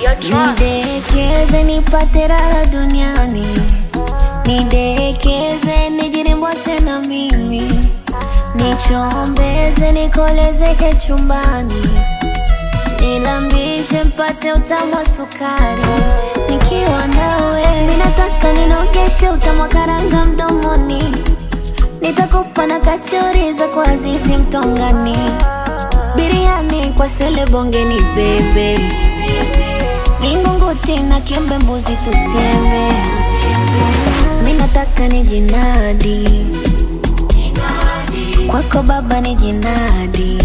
Nidekeze nipate raha duniani, nidekeze nijirimbwase na mimi, nichombeze nikolezeke chumbani, nilambishe mpate utamu wa sukari, nikiwa nawe minataka ninogeshe utamu wa karanga mdomoni, nitakupa na kachori za kwa Azizi Mtongani, biriani kwa sele bongeni bebe Vingunguti na kiembe mbuzi tutembe, mi nataka ni jinadi kwako baba ni jinadi,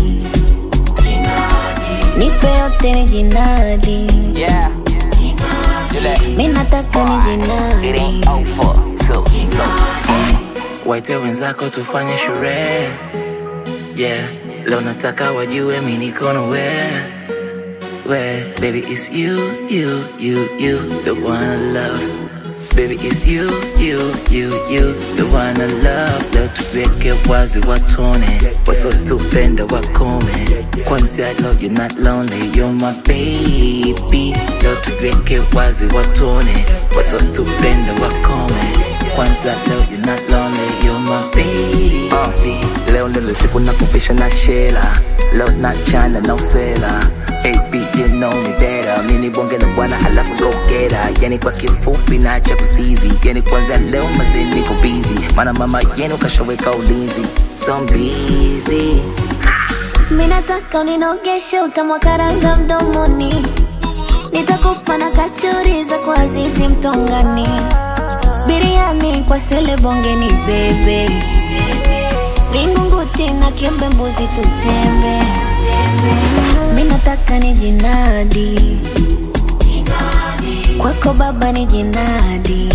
nipe yote ni jinadi, Yeah. You let mi nataka ni it jinadi. ain't over till so Waite wenzako tufanye sherehe yeah. Leo nataka wajue mi niko na we we baby it's you you you you the one I love baby it's you you you you the one I love leo tuweke wazi watone wasotupenda wakome kwanza leo you're not lonely you're my baby leo tuweke wazi watone wasotupenda wakome kwanza leo you're not lonely you're my baby Uh, leo ndilo siku na kufisha na shela leo na chana na usela baby you know me better mini bonge la bwana alafu go get her yani kwa kifupi na cha kusizi yani kwanza leo mazee niko busy maana mama yenu kashaweka ulinzi so I'm busy Mi nataka uninogeshe utamu wa karanga mdomoni, nitakupa na kachori za kwa Azizi Mtongani, biriani kwa sele bongeni bebe, vingunguti na kiembe mbuzi tutembe. Mi nataka ni jinadi kwako baba ni jinadi,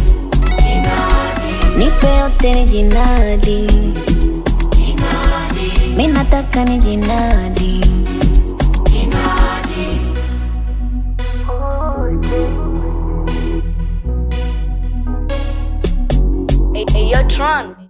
nipe yote ni jinadi mi nataka ni jinadi Hey, hey, yo, Tron.